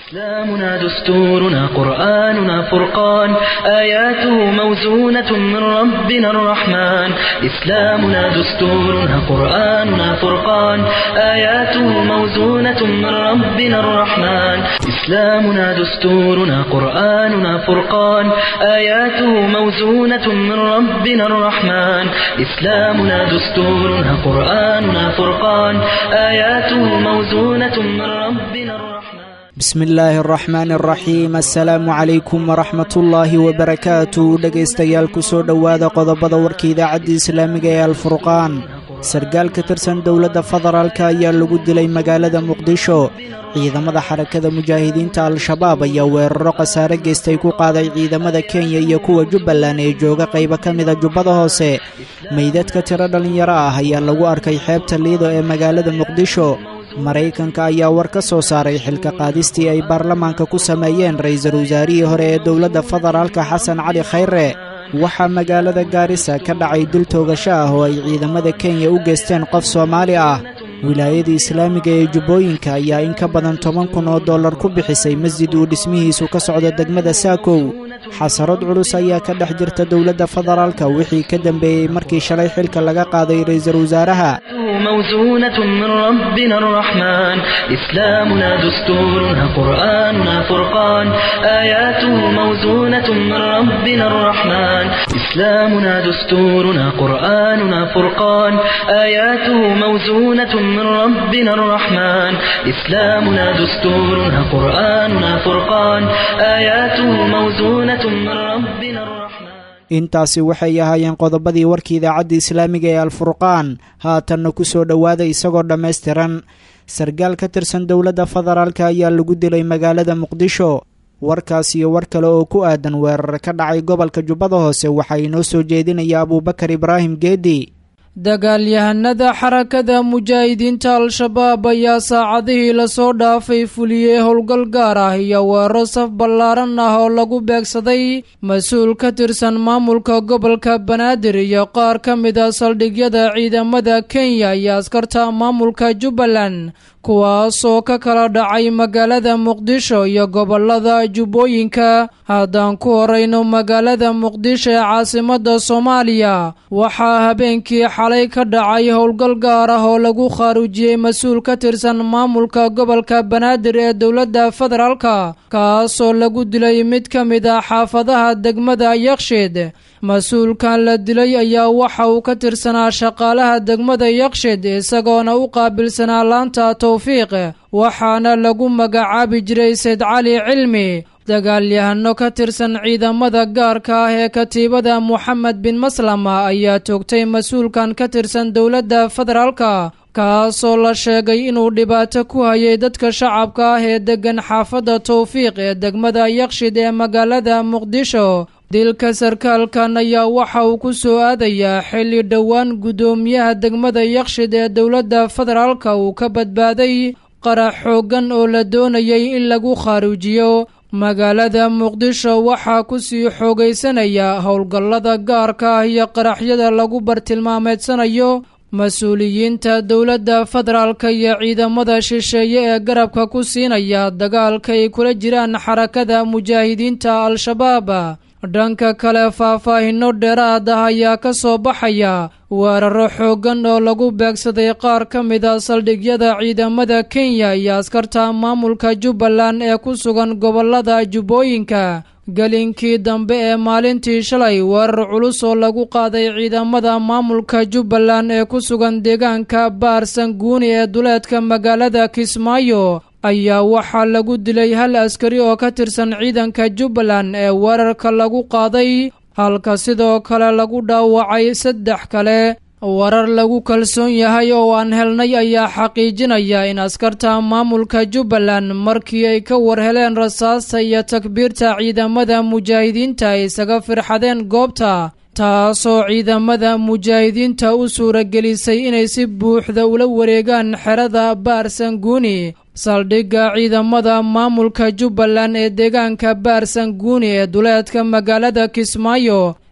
إسلامنا دستورنا قرآننا فرقان آياته موزونة من ربنا الرحمن إسلامنا دستورنا قرآننا فرقان آياته موزونة من ربنا الرحمن إسلامنا دستورنا قرآننا فرقان آياته موزونة من ربنا الرحمن إسلامنا دستورنا قرآننا فرقان آياته موزونة من ربنا الرحمن bismi illaahi araxmaan araxiim assalaamu calaykum waraxmatullaahi wabarakaatu dhegaystayaal kusoo dhowaada qodobada warka idaacadda islaamiga ee alfurqaan sargaal ka tirsan dowladda federaalk ayaa lagu dilay magaalada muqdisho ciidamada xarakada mujaahidiinta al-shabaab ayaa weeraro khasaare geystay ku qaaday ciidamada kenya iyo kuwa jubbaland ee jooga qaybo ka mida jubbada hoose meydadka tiro dhallinyaro ah ayaa lagu arkay xeebta liido ee magaalada muqdisho maraykanka ayaa war ka soo saaray xilka qaadistii ay baarlamaanka ku sameeyeen ra-iisul wasaarihii hore ee dowladda federaalka xasan cali khayre waxaa magaalada gaarisa ka dhacay dil toogasho ah oo ay ciidamada kenya u geysteen qof soomaali ah wilaayada islaamiga ee jubbooyinka ayaa in ka badan toban kun oo dollar ku bixisay masjid uu dhismihiisu ka socdo degmada saakow xasarad culus ayaa ka dhex jirta dowladda federaalka wixii ka dambeeyey markii shalay xilka laga qaaday ra-iisul wasaaraha موزونة من ربنا الرحمن إسلامنا دستورنا قرآننا فرقان آياته موزونة من ربنا الرحمن إسلامنا دستورنا قرآننا فرقان آياته موزونة من ربنا الرحمن إسلامنا دستورنا قرآننا فرقان آياته موزونة من ربنا الرحمن intaasi waxay ahaayeen qodobadii warka idaacadda islaamiga ee alfurqaan haatanna ku soo dhowaada isagoo dhammaystiran sargaal ka tirsan dowladda federaalk ayaa lagu dilay magaalada muqdisho warkaas iyo war kale oo ku aadan weerar ka dhacay gobolka jubbada hoose waxaa inoo soo jeedinaya abuubakar ibraahim geedi dagaalyahanada xarakada mujaahidiinta al-shabaab ayaa saacadihii lasoo dhaafay fuliyey howlgal gaar ah iyo weeraro saf ballaaran ah oo lagu beegsaday mas-uul ka tirsan maamulka gobolka banaadir iyo qaar ka mid a saldhigyada ciidamada kenya iyo askarta maamulka jubbaland kuwaasoo ka kala dhacay magaalada muqdisho iyo gobolada jubbooyinka haddaan ku horeyno magaalada muqdisho ee caasimada soomaaliya waxaa habeenkii xalay ka dhacay howlgal gaar ah oo lagu khaaruujiyey mas-uul ka tirsan maamulka gobolka banaadir ee dowladda federaalka kaasoo lagu dilay mid ka mid ah xaafadaha degmada yaksheed mas-uulkan la dilay ayaa waxa uu ka tirsanaa shaqaalaha degmada yakshed isagoona u qaabilsanaa laanta towfiiq waxaana lagu magacaabi jiray sayd cali cilmi dagaalyahano ka tirsan ciidamada gaarka ah ee katiibada moxamed bin maslama ayaa toogtay mas-uulkan ka tirsan dowladda federaalka kaasoo la sheegay inuu dhibaato ku hayay dadka shacabka ah ee deggan xaafadda towfiiq ee degmada yakshid ee magaalada muqdisho dilka sarkaalkan ayaa waxa uu ku soo aadayaa xilli dhowaan guddoomiyaha degmada yakshid ee dowladda federaalka uu ka badbaaday qarax xooggan oo la doonayay in lagu khaaruujiyo magaalada muqdisho waxaa ku sii xoogaysanaya howlgallada gaarka ah iyo qaraxyada lagu bartilmaameedsanayo mas-uuliyiinta dowladda federaalka iyo ciidamada shisheeye ee garabka ku siinaya dagaalka ay kula jiraan xarakada mujaahidiinta al-shabaab dhanka kale faahfaahino dheeraad ah ayaa ka soo baxaya weeraro xooggan oo lagu beegsaday qaar ka mid a saldhigyada ciidamada kenya iyo askarta maamulka jubbaland ee ku sugan gobolada jubbooyinka gelinkii dambe ee maalintii shalay weerar culus oo lagu qaaday ciidamada maamulka jubbaland ee ku sugan deegaanka baar sanguuni ee duleedka magaalada kismaayo ayaa waxaa lagu dilay hal askari oo ka tirsan ciidanka jubbaland ee weerarka lagu qaaday halka sidoo kale lagu dhaawacay saddex kale warar lagu kalsoon yahay oo aan helnay ayaa xaqiijinaya in askarta maamulka jubbaland markii ay ka war heleen rasaasta iyo takbiirta ciidamada mujaahidiinta ay isaga firxadeen goobta taasoo ciidamada mujaahidiinta u suuragelisay inay si buuxda ula wareegaan xerada baar sanguuni saldhigga ciidamada maamulka jubbaland ee deegaanka baar sanguuni ee duleedka magaalada kismaayo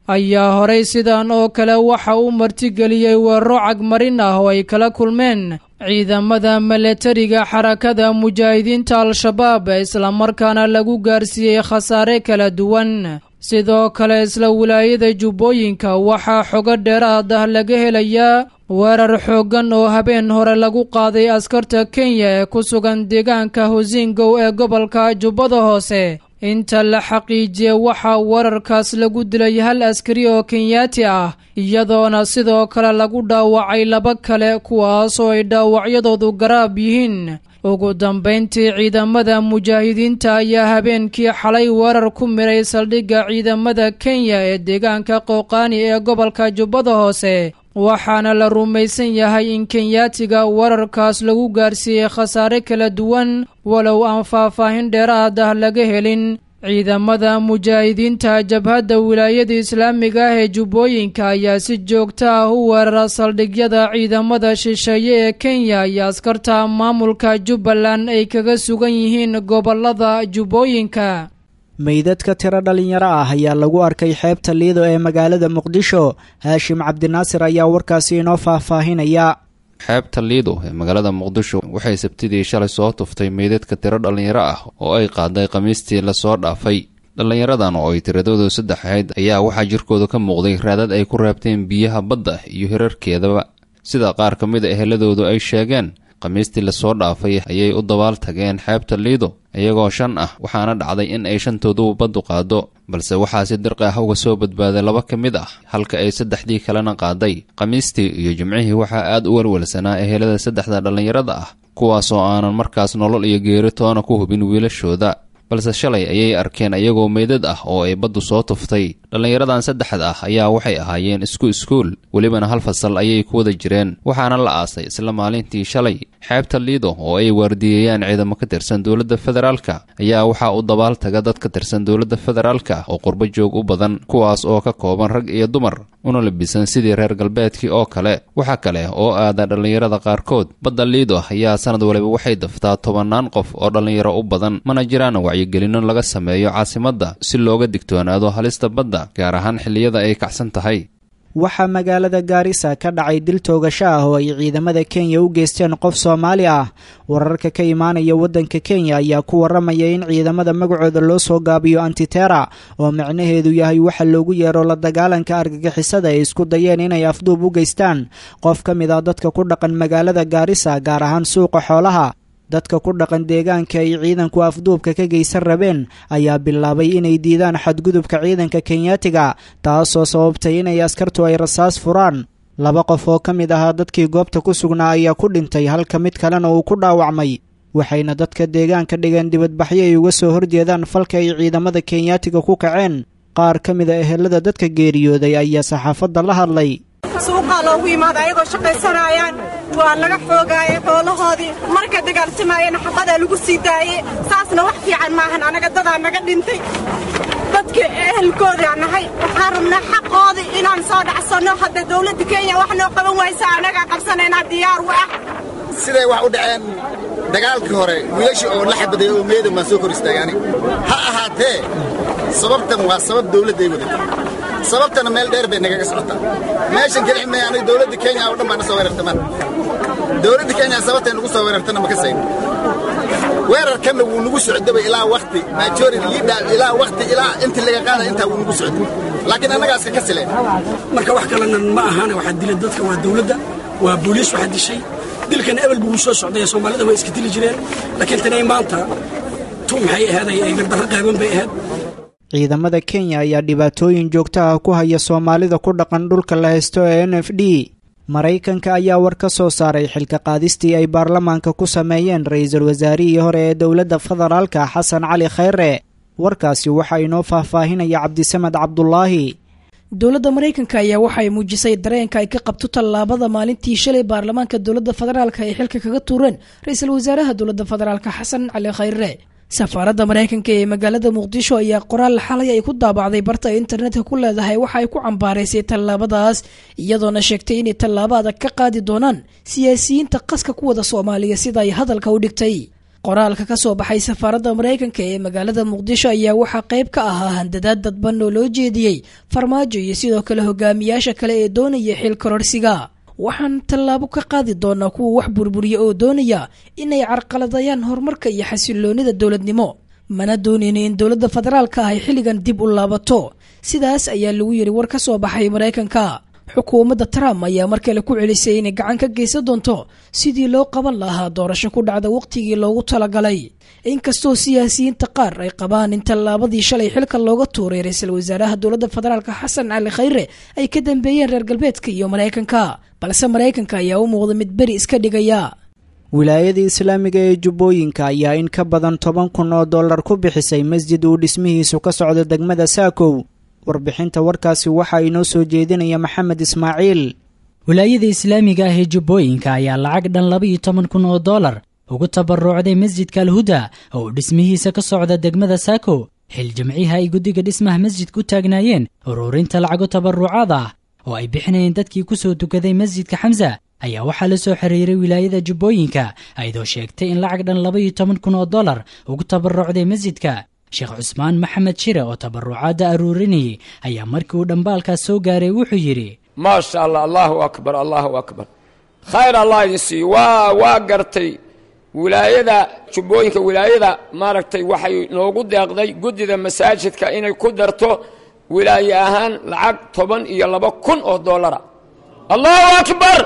ayaa horay sidan oo kale waxa uu martigeliyey weeraro cagmarin ah oo ay kala kulmeen ciidamada milatariga xarakada mujaahidiinta al-shabaab islamarkaana lagu gaarsiiyey khasaare kala duwan sidoo kale isla wilaayada jubbooyinka waxaa xogo dheeraad ah laga helayaa weerar xooggan oo habeen hore lagu qaaday askarta kenya ee ku sugan deegaanka hosingow ee gobolka jubbada hoose inta la xaqiijiyey waxaa weerarkaas lagu dilay hal askari oo kenyaati ah iyadoona sidoo kale lagu dhaawacay laba kale kuwaasoo ay dhaawacyadoodu garaab yihiin ugu dambayntii ciidamada mujaahidiinta ayaa habeenkii xalay weerar ku miray saldhigga ciidamada kenya ee deegaanka qooqaani ee gobolka jubbada hoose waxaana la rumaysan yahay in kenyaatiga weerarkaas lagu gaarsiiyey khasaare kala duwan walow aan faahfaahin dheeraad ah laga helin ciidamada mujaahidiinta jabhadda wilaayada islaamiga ah ee jubbooyinka ayaa si joogto ah u weerara saldhigyada ciidamada shisheeye ee kenya iyo askarta maamulka jubbaland ay kaga sugan yihiin gobolada jubbooyinka meydadka tiro dhalinyaro ah ayaa lagu arkay xeebta liido ee magaalada muqdisho haashim cabdinaasir ayaa warkaasi inoo faahfaahinaya xeebta liido ee magaalada muqdisho waxay sabtidii shalay soo tuftay meydadka tiro dhallinyaro ah oo ay qaaday khamiistii lasoo dhaafay dhallinyaradan oo ay tiradoodu saddex ahayd ayaa waxaa jirkooda ka muuqday raadad ay ku raabteen biyaha badda iyo hirarkeedaba sida qaar ka mid a eheladoodu ay sheegeen khamiistii lasoo dhaafay ayay u dabaal tageen xeebta liido iyagoo shan ah waxaana dhacday in ay shantoodu baddu qaado balse waxaa si dirqi ah uga soo badbaaday laba ka mid ah halka ay saddexdii kalena qaaday khamiistii iyo jimcihii waxaa aad u welwelsanaa ehelada saddexda dhallinyarada ah kuwaasoo aanan markaas nolol iyo geeri toona ku hubin wiilashooda balse shalay ayay arkeen iyagoo meydad ah oo ay baddu soo tuftay dhallinyaradan saddexda ah ayaa waxay ahaayeen isku iskuul welibana hal fasal ayay ku wada jireen waxaana la aasay isla maalintii shalay xeebta liido oo ay waardiyeeyaan ciidamo ka tirsan dowladda federaalka ayaa waxaa u dabaal taga dad ka tirsan dowladda federaalka oo qurbo joog u badan kuwaas oo ka kooban rag iyo dumar una labisan sidii reer galbeedkii oo kale waxa kale oo aada dhallinyarada qaarkood badda liido ayaa sanad waliba waxay daftaa tobannaan qof oo dhallinyaro u badan mana jiraan wacyigelino laga sameeyo caasimadda si looga digtoonaado halista badda gaar ahaan xilliyada ay kacsan tahay waxaa magaalada gaarisa ka dhacay dil toogasho ah oo ay ciidamada kenya u geysteen qof soomaali ah wararka ka imaanaya waddanka kenya ayaa ku waramaya in ciidamada magacooda loo soo gaabiyo antitera oo micnaheedu yahay waxa loogu yeero la dagaalanka argagixisada ay isku dayeen inay afduub u geystaan qof ka mid ah dadka ku dhaqan magaalada gaarisa gaar ahaan suuqa xoolaha dadka ku dhaqan deegaanka ay ciidanku afduubka ka geysan rabeen ayaa bilaabay inay diidaan xadgudubka ciidanka kenyaatiga taasoo sababtay inay askartu ay rasaas furaan laba qof oo ka mid ahaa dadkii goobta ku sugnaa ayaa ku dhintay halka mid kalena uu ku dhaawacmay waxayna dadka deegaanka dhigeen dibadbaxyo ay uga soo horjeedaan falka ay ciidamada kenyaatiga ku kaceen qaar ka mid a ehelada dadka geeriyooday ayaa saxaafadda la hadlay suuqaa loogu yimaada ayagoo shaqaysanaayaan waa laga xoogaayay xoolahoodii markay dagaalsamaayeen xabadaa lagu sii daayey saasna wax fiican maahan anaga dadaa naga dhintay dadkii ehelkoodaa nahay waxaan rabnaa xaqoodii inaan soo dhacsanno hadda dawladda kenya wax noo qaban waysa annagaa qabsanaynaa diyaar u ah siday wax u dhaceen dagaalkii hore wiilashii oo la xabaday oo meedan baan soo kor istaagaani ha ahaatee sababtan waa sabab dawladday wadata sababtana meel dheer bay nagaga socotaa meeshan keli may aniga dawladda kenya oo dhan baa na soo weerartamaan dawladda kenya sababtay nagu soo weerartana ma ka sayno weerarkanna wuu nagu socdaba ilaa wakti majority leader ilaa wakti ilaa inta laga qaada intaa wuu nagu socday laakiin annagaaska ka sileen marka wax kalena ma ahaana waxaa dilay dadka waa dawladda waa booliis waxaa dishay dilkan ebel buu soo socday soomaalida way iska dili jireen laakiin tanay maanta tu maxay ahaaday ay gardarro qaaban bay ahayd ciidamada kenya ayaa dhibaatooyin joogto ah ku haya soomaalida ku dhaqan dhulka la haysto ee n f d maraykanka ayaa war ka soo saaray xilka qaadistii ay baarlamaanka ku sameeyeen ra-iisul wasaarihii hore ee dowladda federaalka xasan cali khayre warkaasi waxaa inoo faahfaahinaya cabdisamed cabdulaahi dowladda maraykanka ayaa waxay muujisay dareenka ay ka qabto tallaabada maalintii shalay baarlamaanka dowladda federaalka ay xilka kaga tuureen ra-iisul wasaaraha dowladda federaalka xasan cali khayre safaaradda maraykanka ee magaalada muqdisho ayaa qoraal xalay ay ku daabacday barta ay internetka ku leedahay waxa ay ku cambaaraysay tallaabadaas iyadoona sheegtay inay tallaabo adag ka qaadi doonaan siyaasiyiinta qaska ku wada soomaaliya sida ay hadalka u dhigtay qoraalka ka soo baxay safaaradda maraykanka ee magaalada muqdisho ayaa waxaa qayb ka ahaa handadaad dadban oo loo jeediyey farmaajo iyo sidoo kale hogaamiyaasha kale ee doonaya xil kororsiga waxaan tallaabo ka qaadi doonaa kuwa wax burburiya oo doonaya inay carqaladayaan horumarka iyo xasiloonida dowladnimo mana doonayno in dowladda federaalka ah ay xilligan dib u laabato sidaas ayaa lagu yidhi war ka soo baxay maraykanka xukuumadda trump ayaa mar kale ku celisay inay gacan ka geysan doonto sidii loo qaban lahaa doorasho ku dhacda wakhtigii loogu talagalay inkastoo siyaasiyiinta qaar ay qabaan in tallaabadii shalay xilka looga tuuray ra-iisul wasaaraha dowladda federaalk xasan cali khayre ay ka dambeeyeen reer galbeedka iyo maraykanka balse maraykanka ayaa u muuqda mid beri iska dhigaya wilaayada islaamiga ee jubbooyinka ayaa in ka badan toban kun oo dollar ku bixisay masjid uu dhismihiisu ka socdo degmada saakow warbixinta warkaasi waxaa inoo soo jeedinaya maxamed ismaaciil wilaayada islaamiga ah ee jubbooyinka ayaa lacag dhan laba iyo toban kun oo dollar ugu tabarucday masjidka alhuda oo uu dhismihiisa ka socda degmada saako xil jimciha ay guddiga dhismaha masjidka u taagnaayeen ururinta lacago tabarucaad ah oo ay bixinayeen dadkii ku soo tukaday masjidka xamsa ayaa waxaa la soo xiriiray wilaayada jubbooyinka ayadoo sheegtay in lacag dhan laba iyo toban kun oo dollar ugu tabarucday masjidka sheekh cusmaan maxamed shire oo tabarucaadda aruurinayay ayaa markii uu dhambaalkaas soo gaaray wuxuu yidhi maasha allah allahu akbar allahu akbar khayr allah idin siiyo waa waa gartay wilaayada jubbooyinka wilaayada maaragtay waxay noogu deeqday guddida masaajidka inay ku darto wilaaye ahaan lacag toban iyo laba kun oo dollara allahu akbar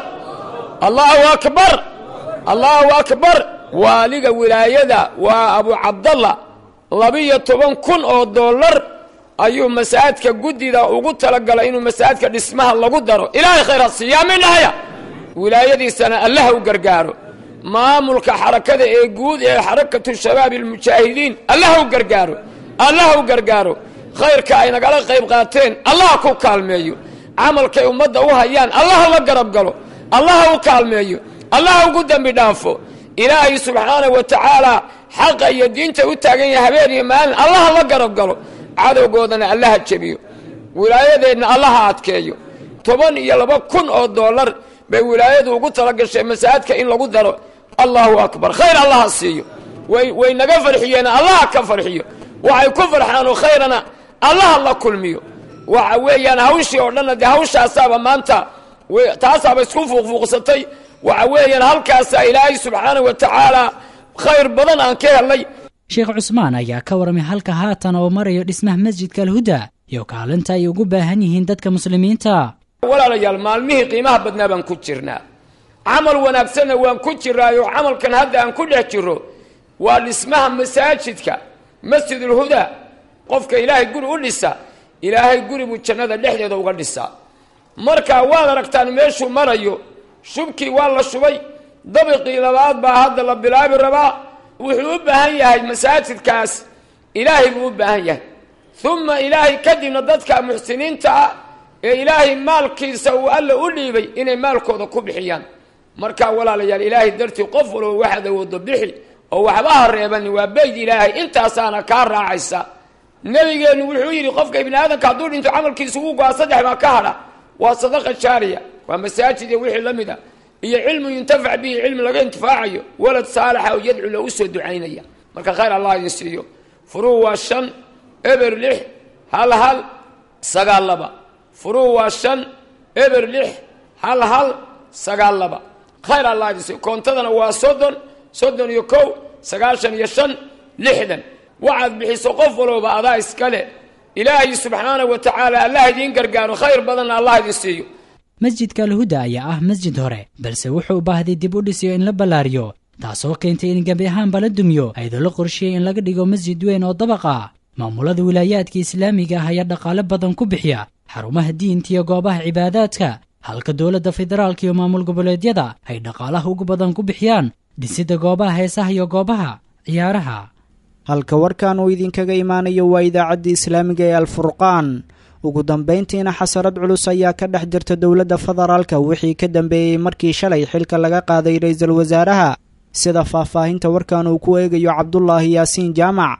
allahu akbar allahu akbar waaliga wilaayada waa abu cabdallah labiyo toban kun oo dollar ayuu masaajidka guddida ugu talagalay inuu masaajidka dhismaha lagu daro ilaahay khayr ha siiyaa midhahaya wilaayadiisana allaha u gargaaro maamulka xarakada ee guud ee xarakatu shabaab almujaahidiin allaha u gargaaro allaha u gargaaro khayrka ay nagala qayb qaateen allaha ku kaalmeeyo camalkay ummadda u hayaan allaha la garab galo allaha u kaalmeeyo allaha ugu dembi dhaafo ilaahay subxaanah wa tacaala xaqa iyo diinta u taagan yahay habeen iyo maalin allaha la garab galo cadowgoodana allaha jebiyo wilaayadeenna allaha adkeeyo toban iyo laba kun oo dollar bay wilaayadu ugu talagashay masaajidka in lagu daro allahu akbar khayr allaha siiyo way way naga farxiyeen allaha ka farxiyo waxay ku farxaanoo khayrana allaha la kulmiyo waxa weeyaan hawshii oo dhanna dee hawshaasaaba maanta taasaaba isku fuuqfuuqsatay waxa weeyaan halkaasaa ilaahay subxaanah wa tacaala khayr badan aan ka helnay sheekh cusmaan ayaa ka warramay halka haatan oo marayo dhismaha masjidka alhuda iyo kaalinta ay ugu baahan yihiin dadka muslimiinta walaalayaal maalmihii qiimaha badnaa baan ku jirnaa camal wanaagsanna waan ku jiraayo camalkan hadda aan ku dhex jiro waa dhismaha masaajidka masjidulhuda qofka ilaahay guri u dhisa ilaahay guri buu jannada dhexdeeda uga dhisaa marka waad aragtaan meeshuu marayo shubkii waa la shubay dabiqii labaad baa hadda la bilaabi rabaa wuxuu u baahan yahay masaajidkaas ilaahay buu u baahan yahay uma ilaahay kadibna dadka muxsiniinta ah ee ilaahay maalkiisa uu alla u dhiibay inay maalkooda ku bixiyaan marka walaalayaal ilaahay dartii qof walba waxaad awoodo bixi oo waxba ha reebani waa beyd ilaahay intaasaana kaa raacaysa nebigeennu wuxuu yidhi qofka ibni aadamka hadduu dhinto camalkiisa ugu go-a saddex baa ka hadha waa sadaqa jaariya waa masaajid iyo wixii la mid a iyo cilmu yuntafac bihi cilmi laga intifaacayo walad saalaxa oo yadcu loogu soo ducaynaya marka khayr allah idin siiyo furuu waa shan eber lix hal hal sagaal laba furuu waa shan eber lix hal hal sagaal laba khayr allah idin siiyo koontadana waa soddon soddon iyo kow sagaashan iyo shan lixdan waxaad bixiso qof walooba adaa iskale ilaahay subxaanah wa tacaala allah idiin gargaaro khayr badanna allah idin siiyo masjidka alhuda ayaa ah masjid hore balse wuxuu u baahday dib u dhisiyo in la ballaariyo taasoo keentay in gebi ahaanba la dumiyo ayadoo la qorshiyey in laga dhigo masjid weyn oo dabaq ah maamulada wilaayaadka islaamiga ah ayaa dhaqaale badan ku bixiya xarumaha diinta iyo goobaha cibaadaadka halka dowladda federaalka iyo maamul goboleedyada ay dhaqaalaha ugu badan ku bixiyaan dhisidda goobaha heesaha iyo goobaha ciyaaraha halka warkan uu idinkaga imaanayo waa idaacaddii islaamiga ee alfurqaan ugu dambayntiina xasarad culus ayaa ka dhex jirta dowladda federaalka wixii ka dambeeyey markii shalay xilka laga qaaday ra-iisul wasaaraha sida faahfaahinta warkan uu ku eegayo cabdulaahi yaasiin jaamac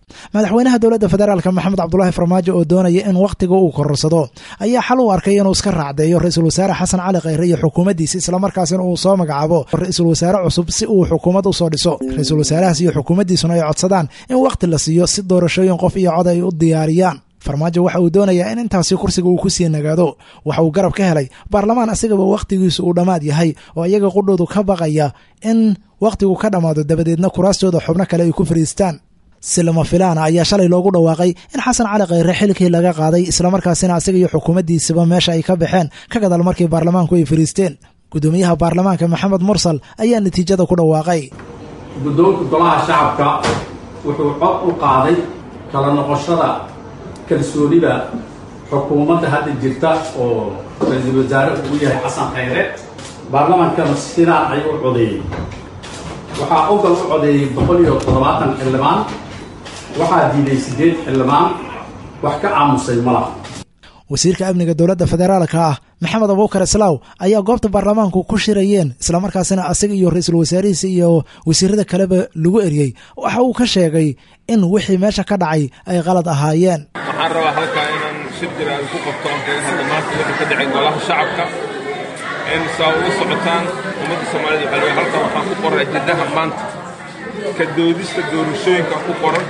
madaxweynaha dowladda federaalk maxamed cabdulaahi farmaajo oo doonaya in wakhtiga uu kororsado ayaa xal u arkay inuu iska raacdeeyo ra-iisul wasaare xasan cali khayre iyo xukuumaddiisa islamarkaasina uu soo magacaabo ra-iisul wasaare cusub si uu xukuumad usoo dhiso ra-iisul wasaarahaas iyo xukuumaddiisuna ay codsadaan in wakhti la siiyo si doorashooyin qof iyo cod ay u diyaariyaan farmaajo waxa uu doonayaa in intaasi kursiga uu ku sii nagaado waxa uu garab ka helay baarlamaan asigaba wakhtigiisu uu dhammaad yahay oo iyaga qudhoodu ka baqaya in wakhtigu ka dhammaado dabadeedna kuraastooda xubno kale ay ku fariistaan si lama filaana ayaa shalay loogu dhawaaqay in xasan cali khayre xilkii laga qaaday islamarkaasina asiga iyo xukuumaddiisaba meesha ay ka baxeen ka gadal markii baarlamaanku ay fariisteen guddoomiyaha baarlamaanka maxamed mursal ayaa natiijada ku dhawaaqay guddoonka golaha shacabka wuxuu cod u qaaday kala noqoshada kalsoonida xukuumadda hadda jirta oo ra-iisul wasaare uu yahay xasan khayre baarlamaankana sidaan ayuu u codeeyey waxaa ogal u codeeyey boqol iyo toddobaatan xildhibaan waxaa diiday siddeed xildhibaan wax ka aamusay ma laha wasiirka amniga dowladda federaalka ah maxamed abuukar islaaw ayaa goobta baarlamaanku ku shirayeen islamarkaasina asaga iyo ra-iisul wasaarihiisa iyo wasiirada kaleba lagu eriyey waxa uu ka sheegay in wixii meesha ka dhacay ay qalad ahaayeen waxaan rabaa halkaa inaan shir jira ay ku qabto aan kaga hadla maanta wixii ka dhacay golaha shacabka in saa uga socotaan ummadda soomaalida waxaa leeyahay halkan waxaan ku qoran ajendaha maanta ka doodista doorashooyinka ku qoran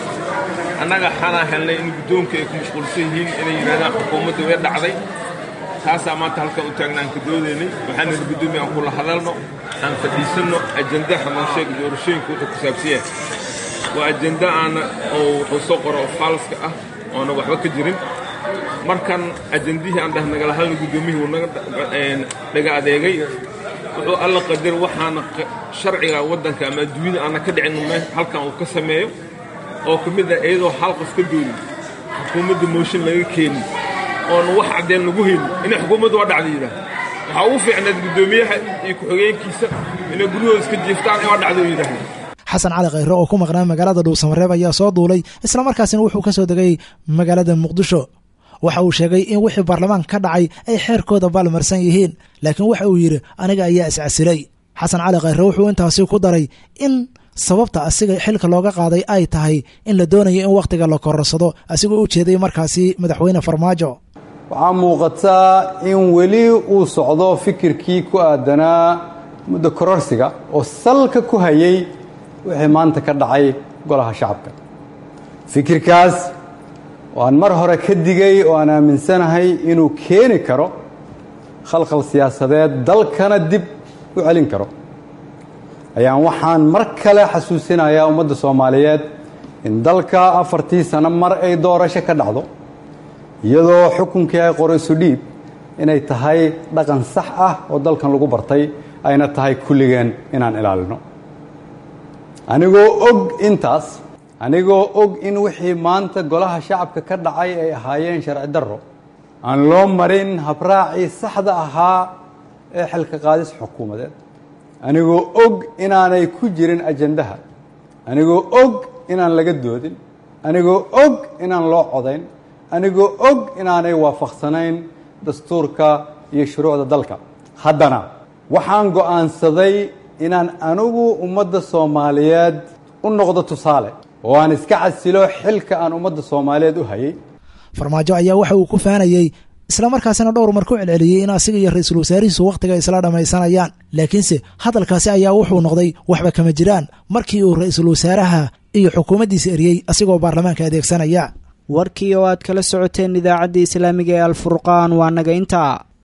annaga waxaanaa helnay in guddoonka ay ku mashquulsan yihiin inay yidhahdaan xukuumadda way dhacday taasaa maanta halkan u taagna aan ka doodaynay waxaan nidhi guddoomiya aan kula hadalno aan fadhiisanno ajendaha noo sheega doorashooyinka wuxuu ku saabsan yahay waa ajenda aana oo wuxuu soo qoro oo faalska ah oona waxba ka jirin markan ajendihii aan dhah nagala hadalno guddoomiyihii wuu naga dhaga adeegay wuxuu alla qadar waxaana sharciga waddanka ama adduunyada aana ka dhicin halkan uu ka sameeyo oo ka mid ah iyadoo hal qof ka doodin xukuumadda mooshin laga keenin oona wax caddeen lagu helin inay xukuumaddu waa dhacda yidhaah waxaa ugu fiicnayd guddoomiyaha iyo ku-xigeenkiisa inay guryahooda iska jiiftaan in waa dhacda yidhaahda xasan cali khayre oo ku maqnaa magaalada dhuusamareeb ayaa soo duulay islamarkaasina wuxuu ka soo degay magaalada muqdisho waxa uu sheegay in wixii baarlamaanka ka dhacay ay xeerkooda baalmarsan yihiin laakiin waxa uu yidhi aniga ayaa iscasilay xasan cali khayre wuxuu intaasi ku daray in sababta asiga xilka looga qaaday ay tahay in la doonayo in wakhtiga la kororsado asigoo u jeeday markaasi madaxweyne farmaajo waxaa muuqataa in weli uu socdo fikirkii ku aadanaa muddo kororsiga oo salka ku hayay wixii maanta ka dhacay golaha shacabka fikirkaas oo aan mar hore ka digay oo aan aaminsanahay inuu keeni karo khalkhal siyaasadeed dalkana dib u celin karo ayaan waxaan mar kale xasuusinayaa ummadda soomaaliyeed in dalka afartii sano mar ay doorasho ka dhacdo iyadoo xukunkii ay qorayso dhiib inay tahay dhaqan sax ah oo dalkan lagu bartay ayna tahay kulligeen inaan ilaalino anigoo og intaas anigoo og in wixii maanta golaha shacabka ka dhacay ay ahaayeen sharci darro aan loo marin habraacii saxda ahaa ee xilka qaadis xukuumadeed anigoo og inaanay ku jirin ajandaha anigoo og inaan laga doodin anigoo og inaan loo codayn anigoo og inaanay waafaqsanayn dastuurka iyo shuruucda dalka haddana waxaan go'aansaday inaan anigu ummadda soomaaliyeed u noqdo tusaale oo aan iska casilo xilka aan ummadda soomaaliyeed u hayay farmaajo ayaa waxa uu ku faanayey islamarkaasina dhowr mar ku celceliyey in asiga iyo ra-iisul wasaarihiisu wakhtiga isla dhammaysanayaan laakiinse hadalkaasi ayaa wuxuu noqday waxba kama jiraan markii uu ra-iisul wasaaraha iyo xukuumaddiisa eriyey asigoo baarlamaanka adeegsanaya warkii oo aad kala socoteen idaacadda islaamiga ee alfurqaan waa naga intaa